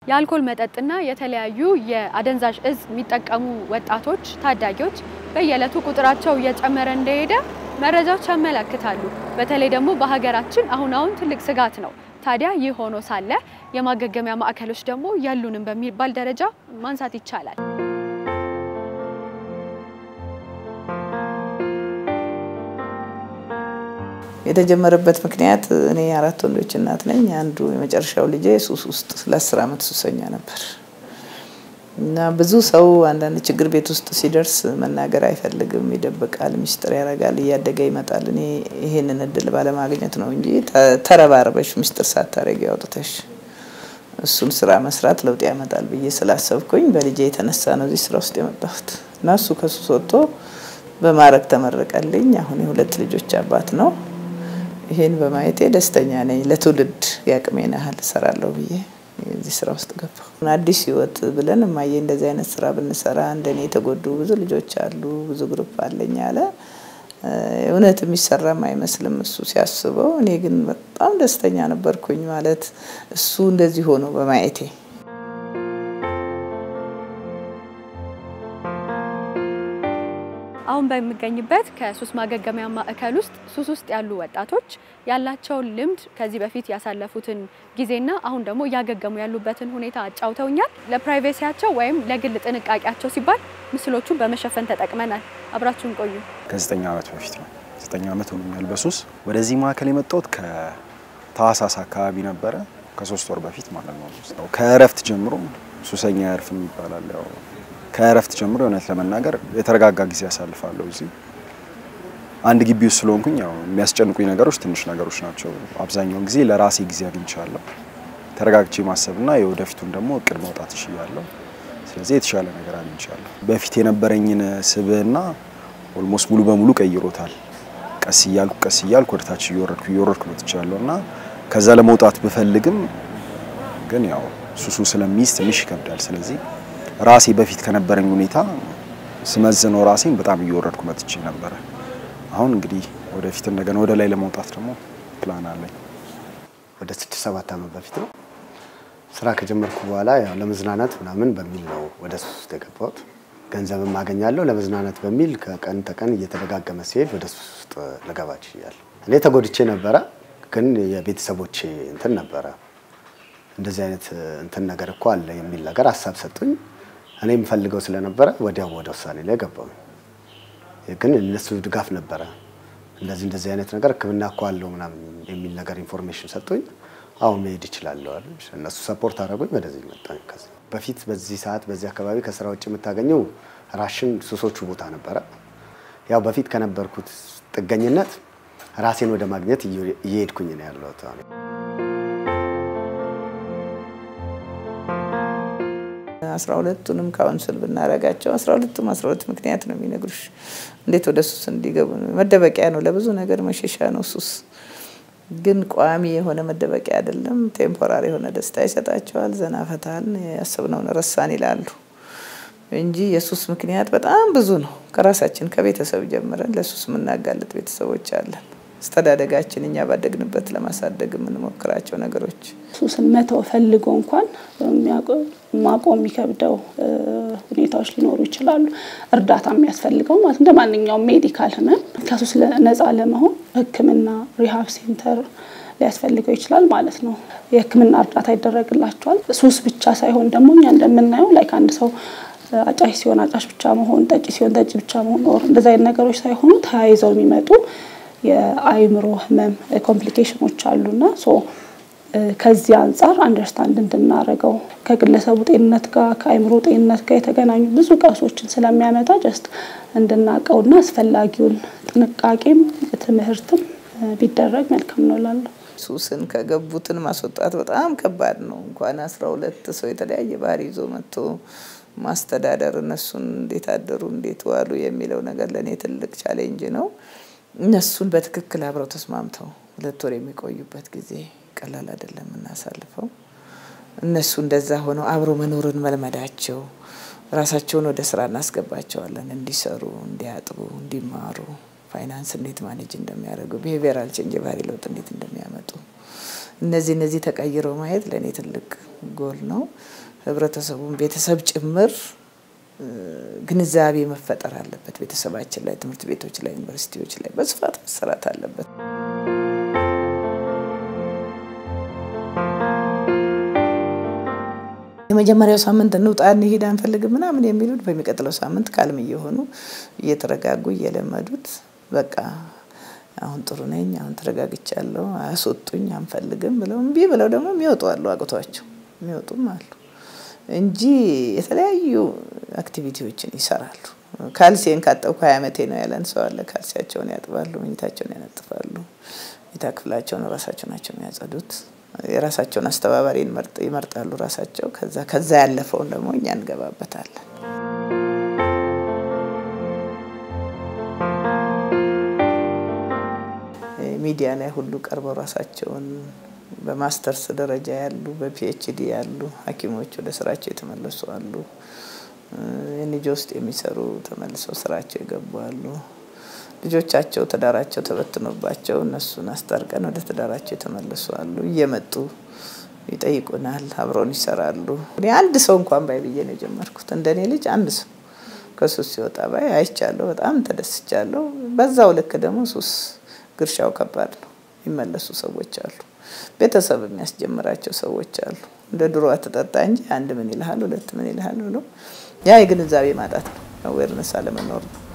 የአልኮል መጠጥና የተለያዩ የአደንዛዥ እጽ የሚጠቀሙ ወጣቶች፣ ታዳጊዎች በየዕለቱ ቁጥራቸው እየጨመረ እንደሄደ መረጃዎች ያመለክታሉ። በተለይ ደግሞ በሀገራችን አሁን አሁን ትልቅ ስጋት ነው። ታዲያ ይህ ሆኖ ሳለ የማገገሚያ ማዕከሎች ደግሞ ያሉንም በሚባል ደረጃ ማንሳት ይቻላል። የተጀመረበት ምክንያት እኔ አራት ወንዶች እናት ነኝ። አንዱ የመጨረሻው ልጄ ሱስ ውስጥ ለአስር ዓመት ሱሰኛ ነበር እና ብዙ ሰው አንዳንድ ችግር ቤት ውስጥ ሲደርስ መናገር አይፈልግም፣ ይደብቃል፣ ሚስጥር ያደርጋል፣ እያደገ ይመጣል። እኔ ይሄንን እድል ባለማግኘት ነው እንጂ ተረባርበሽ ሚስጥር ሳታረጊ አውጥተሽ እሱን ስራ መስራት ለውጥ ያመጣል ብዬ ስላሰብኩኝ በልጄ የተነሳ ነው እዚህ ስራ ውስጥ የመጣሁት እና እሱ ከሱስ ወጥቶ በማዕረግ ተመረቀልኝ። አሁን የሁለት ልጆች አባት ነው። ይሄን በማየቴ ደስተኛ ነኝ። ለትውልድ የአቅሜን ያህል እሰራለሁ ብዬ እዚህ ስራ ውስጥ ገባሁ። አዲስ ህይወት ብለን እማዬ እንደዚህ አይነት ስራ ብንሰራ እንደኔ የተጎዱ ብዙ ልጆች አሉ፣ ብዙ ግሩፕ አለኝ አለ። እውነት የሚሰራም አይመስልም እሱ ሲያስበው። እኔ ግን በጣም ደስተኛ ነበርኩኝ ማለት እሱ እንደዚህ ሆኖ በማየቴ። አሁን በሚገኝበት ከሱስ ማገገሚያ ማዕከል ውስጥ ሱስ ውስጥ ያሉ ወጣቶች ያላቸውን ልምድ ከዚህ በፊት ያሳለፉትን ጊዜና አሁን ደግሞ እያገገሙ ያሉበትን ሁኔታ አጫውተውኛል። ለፕራይቬሲያቸው ወይም ለግል ጥንቃቄያቸው ሲባል ምስሎቹን በመሸፈን ተጠቅመናል። አብራችሁን ቆዩ። ከዘጠኝ ዓመት በፊት ነው። ዘጠኝ ዓመት ሆኖኛል በሱስ ወደዚህ ማዕከል የመጣሁት ከታህሳስ አካባቢ ነበረ። ከሶስት ወር በፊት ማለት ነው። ከእረፍት ጀምሮ ሱሰኛ ያርፍም ይባላል ያው ከእረፍት ጀምሮ እውነት ለመናገር የተረጋጋ ጊዜ ያሳልፋለሁ። እዚህ አንድ ግቢ ውስጥ ስለሆንኩኝ ያው የሚያስጨንቁኝ ነገሮች ትንሽ ነገሮች ናቸው። አብዛኛውን ጊዜ ለራሴ ጊዜ አግኝቻለሁ። ተረጋግቼ ማሰብና የወደፊቱን ደግሞ እቅድ መውጣት እችላለሁ። ስለዚህ የተሻለ ነገር አግኝቻለሁ። በፊት የነበረኝን ስብዕና ኦልሞስት ሙሉ በሙሉ ቀይሮታል። ቀስ እያልኩ ቀስ እያልኩ ወደታች እየወረድኩ እየወረድኩ መጥቻለሁ እና ከዛ ለመውጣት ብፈልግም ግን ያው ሱሱ ስለሚይዝ ትንሽ ይከብዳል። ስለዚህ ራሴ በፊት ከነበረኝ ሁኔታ ስመዝነው ራሴን በጣም እየወረድኩ መጥቼ ነበረ። አሁን እንግዲህ ወደፊት እንደገና ወደ ላይ ለመውጣት ደግሞ ፕላን አለኝ። ወደ ስድስት ሰባት ዓመት በፊት ነው ስራ ከጀመርኩ በኋላ ያው ለመዝናናት ምናምን በሚል ነው ወደ ሱስ ውስጥ የገባሁት። ገንዘብም አገኛለሁ ለመዝናናት በሚል ከቀን ተቀን እየተደጋገመ ሲሄድ ወደ ሱስ ውስጥ ልገባ ችያለሁ። እኔ ተጎድቼ ነበረ፣ ግን የቤተሰቦቼ እንትን ነበረ እንደዚህ አይነት እንትን ነገር እኮ አለ የሚል ነገር ሀሳብ ሰጡኝ። እኔ የምፈልገው ስለነበረ ወዲያው ወደ ውሳኔ ላይ ገባሁ። ግን እነሱ ድጋፍ ነበረ። እንደዚህ እንደዚህ አይነት ነገር ሕክምና እኮ አለው ምናምን የሚል ነገር ኢንፎርሜሽን ሰጡኝ። አሁን መሄድ ይችላለሁ አሉ። እነሱ ሰፖርት አደረጉኝ። ወደዚህ መጣሁ። ከዚህ በፊት በዚህ ሰዓት በዚህ አካባቢ ከስራ ውጭ የምታገኘው ራሽን ሱሶቹ ቦታ ነበረ። ያው በፊት ከነበርኩት ጥገኝነት ራሴን ወደ ማግኘት እየሄድኩኝ ነው ያለሁት። አስራ ሁለቱንም ካውንስል ብናረጋቸው አስራ ሁለቱም አስራ ሁለት ምክንያት ነው የሚነግሩሽ እንዴት ወደ ሱስ እንዲገቡ። መደበቂያ ነው፣ ለብዙ ነገር መሸሻ ነው ሱስ። ግን ቋሚ የሆነ መደበቂያ አይደለም። ቴምፖራሪ የሆነ ደስታ ይሰጣቸዋል። ዘና ፈታን፣ ያሰብነውን ረሳን ይላሉ እንጂ የሱስ ምክንያት በጣም ብዙ ነው። ከራሳችን ከቤተሰብ ጀምረን ለሱስ የምናጋልጥ ቤተሰቦች አለን። አስተዳደጋችን እኛ ባደግንበት ለማሳደግ የምንሞክራቸው ነገሮች ሱስን መተው ፈልጎ እንኳን ማቆም የሚከብደው ሁኔታዎች ሊኖሩ ይችላሉ። እርዳታ የሚያስፈልገው ማለት እንደ ማንኛውም ሜዲካል ሕመም ከሱስ ነፃ ለመሆን ሕክምና ሪሃብ ሴንተር ሊያስፈልገው ይችላል ማለት ነው። የሕክምና እርዳታ ይደረግላቸዋል። ሱስ ብቻ ሳይሆን ደግሞ እኛ እንደምናየው ላይክ አንድ ሰው አጫሽ ሲሆን አጫሽ ብቻ መሆን፣ ጠጪ ሲሆን ጠጪ ብቻ መሆን፣ እንደዚ አይነት ነገሮች ሳይሆኑ ተያይዘው የሚመጡ የአይምሮ ህመም ኮምፕሊኬሽኖች አሉና ከዚህ አንጻር አንደርስታንድ እንድናደርገው ከግለሰቡ ጤንነት ጋር ከአይምሮ ጤንነት ጋር የተገናኙ ብዙ ቀውሶችን ስለሚያመጣ ጀስት እንድናውቀውና አስፈላጊውን ጥንቃቄም ትምህርትም ቢደረግ መልካም ነው እላለሁ። ሱስን ከገቡትን ማስወጣት በጣም ከባድ ነው። እንኳን አስራ ሁለት ሰው የተለያየ ባህሪ ይዞ መጥቶ ማስተዳደር እነሱን እንዴት አደሩ እንዴት ዋሉ የሚለው ነገር ለእኔ ትልቅ ቻሌንጅ ነው። እነሱን በትክክል አብረው ተስማምተው ሁለት ወር የሚቆዩበት ጊዜ ቀላል አይደለም እናሳልፈው። እነሱ እንደዛ ሆነው አብሮ መኖርን መልመዳቸው ራሳቸውን ወደ ስራ እናስገባቸዋለን። እንዲሰሩ፣ እንዲያጥቡ፣ እንዲማሩ ፋይናንስ እንዴት ማኔጅ እንደሚያደርጉ፣ ቢሄቪየራል ቼንጅ የባህሪ ለውጥ እንዴት እንደሚያመጡ እነዚህ እነዚህ ተቀይረው ማየት ለእኔ ትልቅ ጎል ነው። ህብረተሰቡን ቤተሰብ ጭምር ግንዛቤ መፈጠር አለበት። ቤተሰባችን ላይ፣ ትምህርት ቤቶች ላይ፣ ዩኒቨርሲቲዎች ላይ በስፋት መሰራት አለበት። የመጀመሪያው ሳምንት እንውጣ እንሂድ አንፈልግም ምናምን የሚሉት በሚቀጥለው ሳምንት ካልም እየሆኑ እየተረጋጉ እየለመዱት በቃ አሁን ጥሩ ነኝ፣ አሁን ተረጋግቻለሁ፣ አያስወጡኝ፣ አንፈልግም ብለው እምቢ ብለው ደግሞ የሚወጡ አሉ፣ አቅቷቸው የሚወጡም አሉ እንጂ የተለያዩ አክቲቪቲዎችን ይሰራሉ። ካልሲን ካጠብኩ ሀያ ዓመቴ ነው ያለን ሰው አለ። ካልሲያቸውን ያጥባሉ፣ መኝታቸውን ያነጥፋሉ፣ መኝታ ክፍላቸውን ራሳቸው ናቸው የሚያጸዱት። የራሳቸውን አስተባባሪ ይመርጣሉ ራሳቸው። ከዛ ከዛ ያለፈውን ደግሞ እኛ እንገባበታለን። ሚዲያ ላይ ሁሉ ቀርበው ራሳቸውን በማስተርስ ደረጃ ያሉ በፒኤችዲ ያሉ ሐኪሞች ወደ ስራቸው የተመለሱ አሉ። የኒጆ ውስጥ የሚሰሩ ተመልሰው ስራቸው የገቡ አሉ። ልጆቻቸው ትዳራቸው ተበትኖባቸው እነሱን አስታርቀን ወደ ትዳራቸው የተመለሱ አሉ። እየመጡ ይጠይቁናል፣ አብረውን ይሰራሉ። እኔ አንድ ሰው እንኳን ባይ ብዬ ነው የጀመርኩት። እንደኔ ልጅ አንድ ሰው ከሱስ ሲወጣ ባይ አይቻለሁ። በጣም ተደስቻለሁ። በዛው ልክ ደግሞ ሱስ ግርሻው ከባድ ነው። የሚመለሱ ሰዎች አሉ። ቤተሰብ የሚያስጀምራቸው ሰዎች አሉ። እንደ ድሮ አትጠጣ እንጂ አንድ ምን ይልሃል፣ ሁለት ምን ይልሃል ብሎ ያ የግንዛቤ ማጣት ነው፣ አዌርነስ አለመኖር ነው።